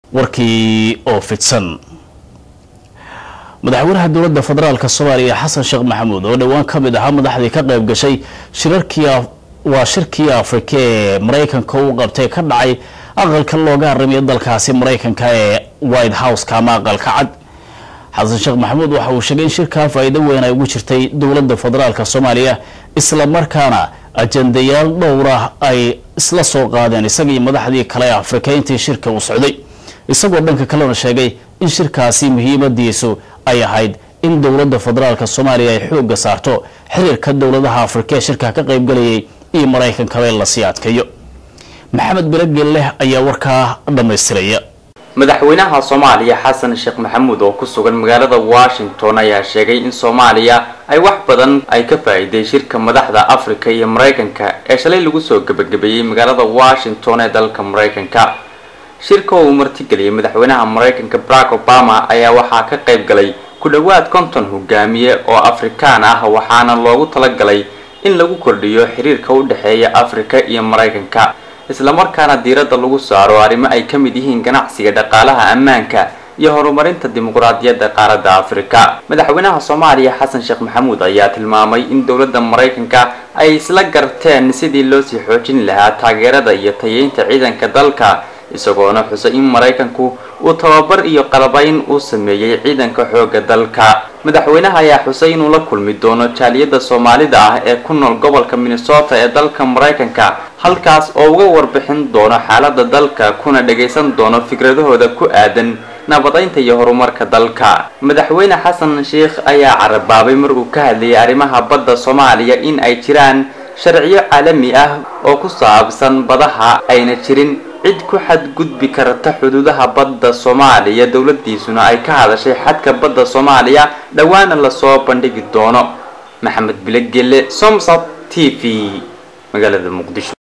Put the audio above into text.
warkii oo fidsan madaxweynaha dowladda federaalk soomaaliya xasan sheekh maxamuud oo dhowaan ka mid ahaa madaxdii ka qayb gashay shirarkii waa shirkii afrika ee maraykanka u qabtay ka dhacay aqalka looga haramiya dalkaasi maraykanka ee white houseka ama aqalka cad xasan sheekh maxamuud waxa uu sheegay in shirkaa faa'iido weyn ay ugu jirtay dowladda federaalk soomaaliya isla markaana ajandayaal dhowrah ay isla soo qaadeen isagii madaxdii kale ee afrika intii shirka uu socday isagoo dhanka kalena sheegay in shirkaasi muhiimadiisu ay ahayd in dowladda federaalk soomaaliya ay xoogga saarto xiriirka dowladaha afrika ee shirka ka qaybgalayay iyo maraykankaba lasii adkeeyo maxamed birageleh ayaa warkaa dhammaystiraya madaxweynaha soomaaliya xasan sheekh maxamuud oo ku sugan magaalada washington ayaa sheegay in soomaaliya ay wax badan ay ka faa'iiday shirka madaxda afrika iyo maraykanka ee shalay lagu soo gebagabeeyey magaalada washington ee dalka maraykanka shirka oo uu martigeliyay madaxweynaha maraykanka barack obama ayaa waxaa ka qayb galay ku dhowaad konton hogaamiye oo afrikaan ah waxaana loogu talagalay in lagu kordhiyo xiriirka u dhexeeya afrika iyo maraykanka islamarkaana diiradda lagu saaro arrimo ay ka mid yihiin ganacsiga dhaqaalaha ammaanka iyo horumarinta dimuqraadiyadda qaaradda afrika madaxweynaha soomaaliya xasan sheekh maxamuud ayaa tilmaamay in dowladda maraykanka ay isla garteen sidii loo sii xoojin lahaa taageerada iyo tayeynta ciidanka dalka isagoona xusay in maraykanku uu tababar iyo qalabayn uu sameeyey ciidanka xoogga dalka madaxweynaha ayaa xusay inuu la kulmi doono jaaliyadda soomaalida ah ee ku nool gobolka minnesota ee dalka maraykanka halkaas oo uga warbixin doono xaaladda dalka kuna dhagaysan doono fikradahooda ku aadan nabadaynta iyo horumarka dalka madaxweyne xasan sheikh ayaa carabaabay markuu ka hadlayay arrimaha badda soomaaliya in ay jiraan sharciyo caalami ah oo ku saabsan badaha ayna jirin cid ku xadgudbi karta xuduudaha badda soomaaliya dowladiisuna ay ka hadashay xadka badda soomaaliya dhowaana lasoo bandhigi doono maxamed bilegele somsat t v magaalada muqdisho